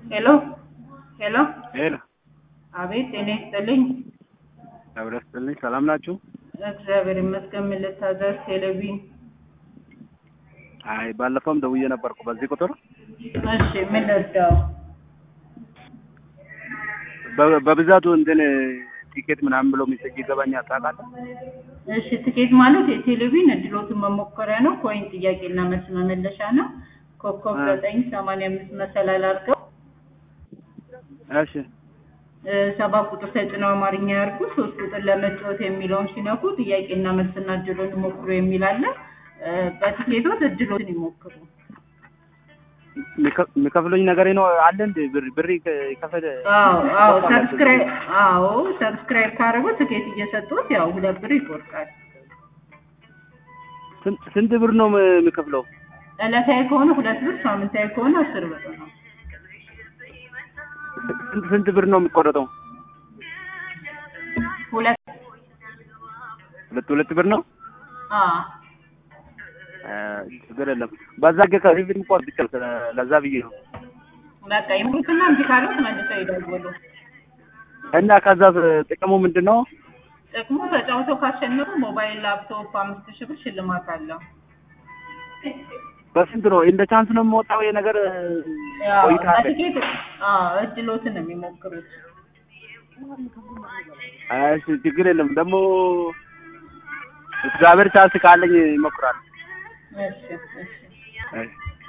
ሄሎ ሄሎ ሄሎ አቤት ጤና ይስጥልኝ አብረ ስጥልኝ ሰላም ናችሁ? እግዚአብሔር ይመስገን ምን ልታዘዝ ቴሌቪዥን አይ ባለፈውም ደውዬ ነበርኩ በዚህ ቁጥር እሺ ምን ልርዳው በ- በብዛቱ እንትን ቲኬት ምናምን ብሎ ሚሰጅ ይገባኛል ታውቃለህ? እሺ ትኬት ማለት የቴሌቪዥን እድሎትን መሞከሪያ ነው ኮይን ጥያቄና መልስ መመለሻ ነው ኮከብ አ። ዘጠኝ ሰማንያ አምስት መሰላል አድርገው እሺ እ፣ ሰባት ቁጥር ተጭነው አማርኛ ያርጉ ሶስት ቁጥር ለመጫወት የሚለውን ሲነኩ ጥያቄና መልስና እድሎን ይሞክሩ የሚል አለ እ፣ በቲኬቶት እድሎትን ይሞክሩ የሚከ- የሚከፍሉኝ ነገር ነው አለ እንደ ብር ብር ይከ- ይከፈል አዎ አዎ ይቆርጣል ሰብስክራይብ አዎ ሰብስክራይብ ካደረጉ ትኬት እየሰጡት ያው ሁለት ብር ይቆርጣል ስንት ስንት ብር ነው ም- የሚከፍለው? ዕለታዊ ከሆነ ሁለት ብር ሳምንታዊ ከሆነ አስር ብር ነው ስንት ስንት ብር ነው የሚቆረጠው? ሁለት ሁለት ሁለት ብር ነው? አ አ፣ ችግር የለም። በዛ ገ ከፊልም ቆርጥ ይችላል ለዛ ብዬ ነው። በቃ ይሙትና እንዲህ ካሉት መልሰው ይደውሉ እና ከዛ ጥቅሙ ምንድን ነው? ጥቅሙ ተጫውተው ካሸነፉ ሞባይል ላፕቶፕ አምስት ሺህ ብር ሽልማት አለው በስንት ነው እንደ ቻንስ ነው የምወጣው ይሄ ነገር ያው ቆይታ አለ? በቲኬት አዎ እድሎትን ነው የሚሞክሩት አይ እሺ፣ ችግር የለም። ደግሞ እግዚአብሔር ቻንስ ካለኝ ይሞክራል። እሺ እሺ እሺ